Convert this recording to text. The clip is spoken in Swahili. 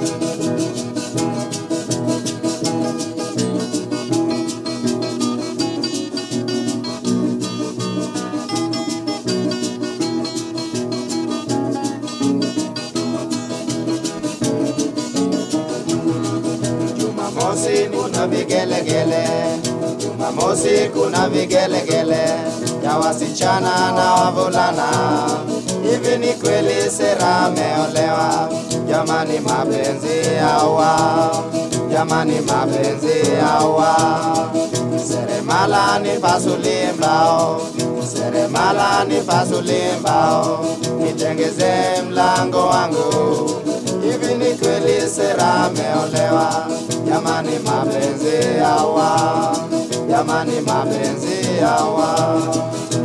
Jumamosi kuna vigelegele, Jumamosi kuna vigelegele ya wasichana na wavulana. Hivi ni kweli Sera ameolewa? Jamani, mapenzi yawa, jamani, mapenzi yawa. Seremala nipasulie mbao, seremala nipasulie mbao, nitengeze mlango wangu Hivi ni kweli Sera ameolewa? Jamani, mapenzi yawa, jamani, mapenzi yawa.